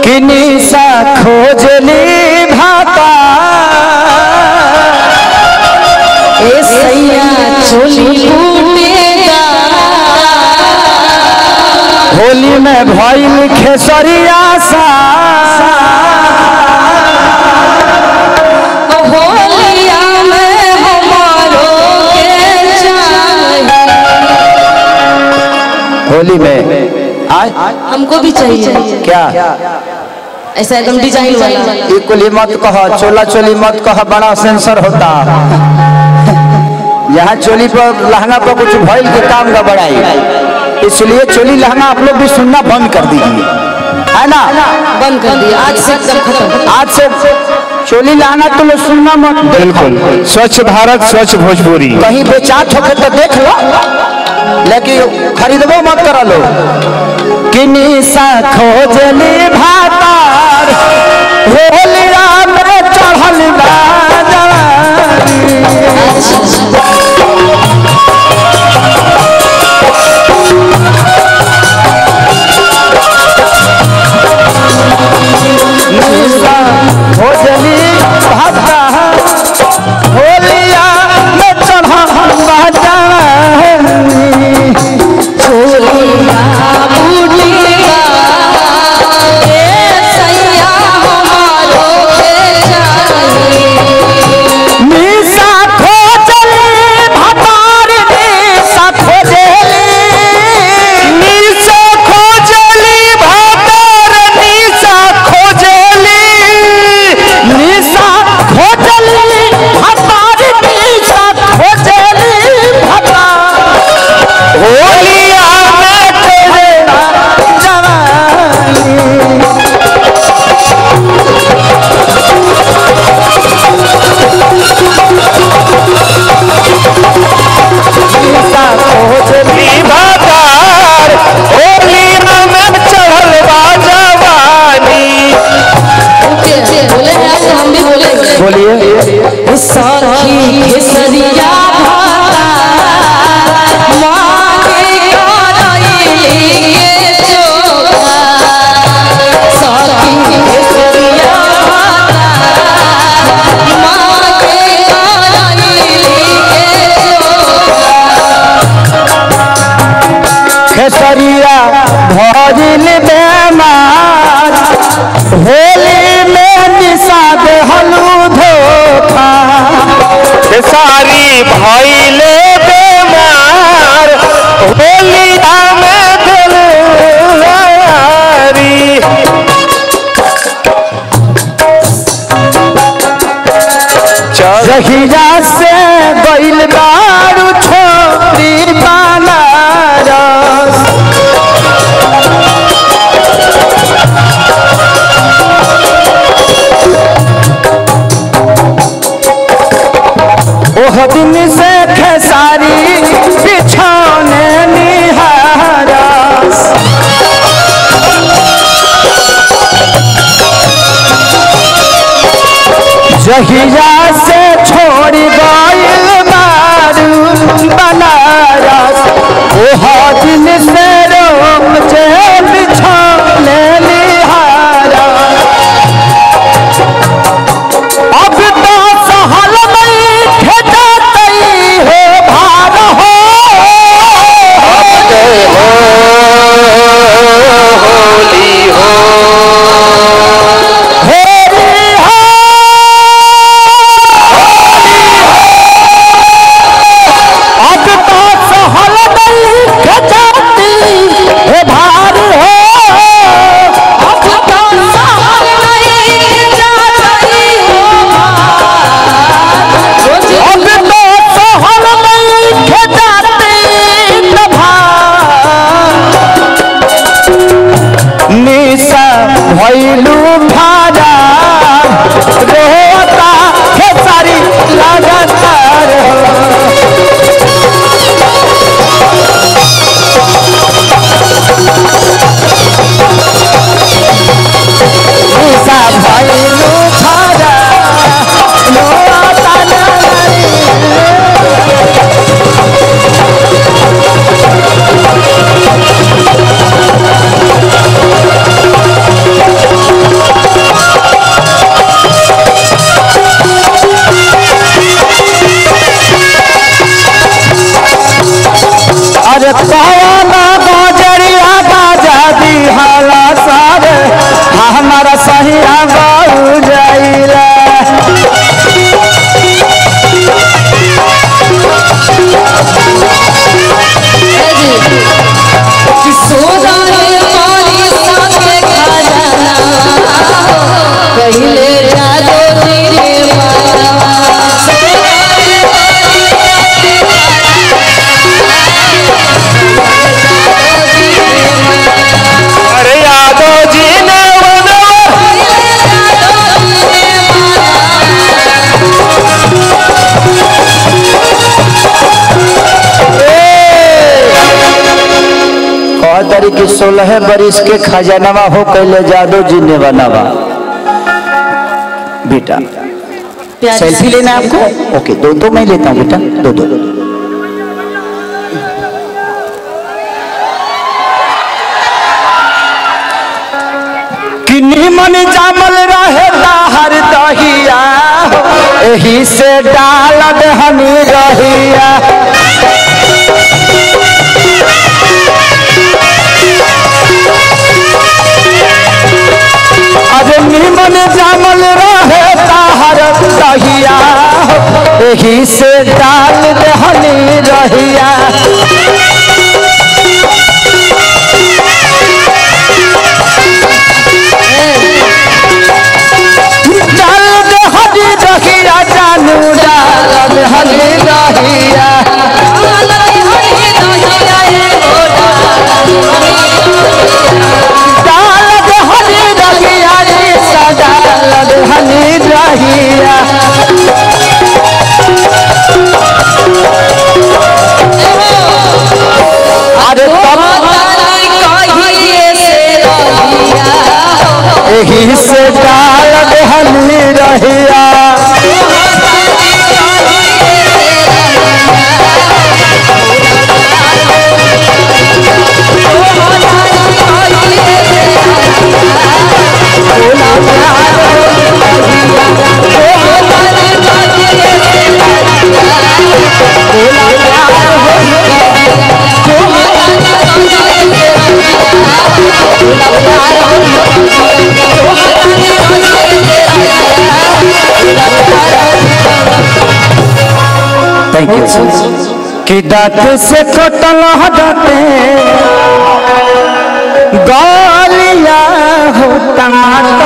किनी सा खोजली भाता ए सैया चोली फूटेगा होली में भइल खेसरिया सा होलिया में हमारो के चाहिए होली में आय हमको भी चाहिए क्या ऐसा एकदम डिजाइन वाला ये कुली मत कह चोला चोली मत कह बड़ा सेंसर होता यहाँ चोली पर लहंगा पर कुछ भइल के काम का बढ़ाई इसलिए चोली लहंगा आप लोग भी सुनना बंद कर दीजिए है ना बंद कर दिया आज से एकदम खत्म आज से चोली लहंगा तो लोग सुनना मत बिल्कुल स्वच्छ भारत स्वच्छ भोजपुरी कहीं बेचात होके तो देख लो लेकिन खरीदबो मत करा लो किनी सा खोजली भातार होलिया में चढ़ल बा जवानी। निशा खोजली भातार होलिया में चढ़ल बा जवानी। होलिया फूटेगा ए सैया हमारो के चाहिए निशा खोजली भातार निशा खोजली निशा खोजली भातार निशा खोजली निशा खोजली भातार निशा खोजली भातार होलिया में तेरे जवानी निशा खोजली भातार होलिया में चढ़ल बा जवानी ओके बोले हैं आज हम भी बोलेंगे बोलिए साखी केसरिया भाता मांगे कराई के चोखा साखी केसरिया भाता मांगे कराई के चोखा खेसरिया भजिल बेमार होली में निषाद हलू धोखा सारी भइले बेमार होलिया में दिलवारी जहिया से गइल बारू छोरी बनारस ओह दिन से खेसारी बिछौने निहारस जहिया से छोड़ गइल बारू बनारस ओह दिन से रोम जे बिछौने निहारस अब तो सहल में खेतई हो भार हो होली हो होली हो अब तो सहल में खेतई हो भार हो अब तो साल नहीं जाती हो रोज अब तो सहल में खेतई हो भार निशा भैलू भारा रोता खेसारी लगातार निशा भैलू भारा रोता नारी सोलह बरिस के खजानवा हो कैले जादो जी ने बनावा बेटा प्यार सेल्फी लेना है आपको ओके दो दो मैं लेता हूँ बेटा दो दो किन्नी मन जामल रहे हर दहिया हो, एही से डालत हमी रहिया अरे निमन जामल रहे ताहर दहिया हो, एही से डाल दहनी रहिया डाल दहनी रहिया जानू डाल दहनी रहिया डाल दहनी रहिया रे सदा दहनी रहिया अरे तब एही से डाल दहनी रहिया थैंक यू कि दांत से कटल हटते गालिया हो टमाटर